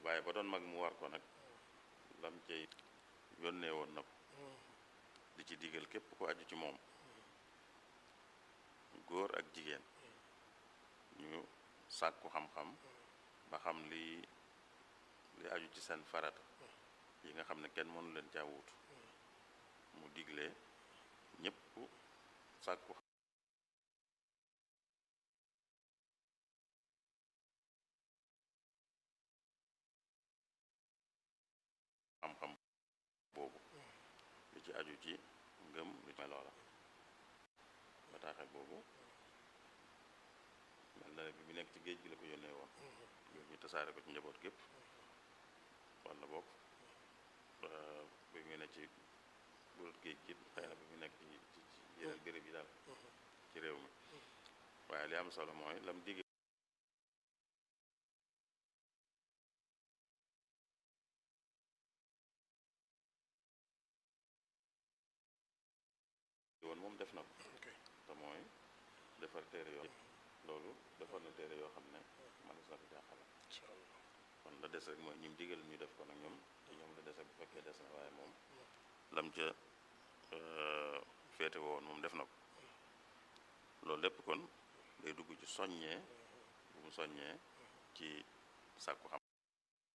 waaye ba doon mag mu war ko nag lam cay yónnee woon na ko di ci digal képp ko aju ci moom góor ak jigéen ñu sàkku xam-xam ba xam li li aju ci seen farata yi nga xam ne kenn mënu leen caa wuutu mu digle ñépp sàkku xam-xam boobu li ci aju ci ngëm li ci loola bataaxel boobu mel na ne bi mu nekk ci géej gi la ko yónnee woon ñu tasaare ko ci njaboot gépp walla boog bi mu ne ci burut géej gi xëy na bi mu nekk ci ci yeneen béréb yi daal ci réew mi waaye li am solo mooy lam digg woon moom def na ko te mooy defar téere yoo loolu defar na téere yoo xam ne manis na ko jàqale kon la des rek mooy ñim digal ñu def ko nag ñoom ñoom la des rek bu fekkee des na waaye moom lam ca féete woon moom def na ko loolu lépp kon day dugg ci soññee bu mu soññee ci sàkku xam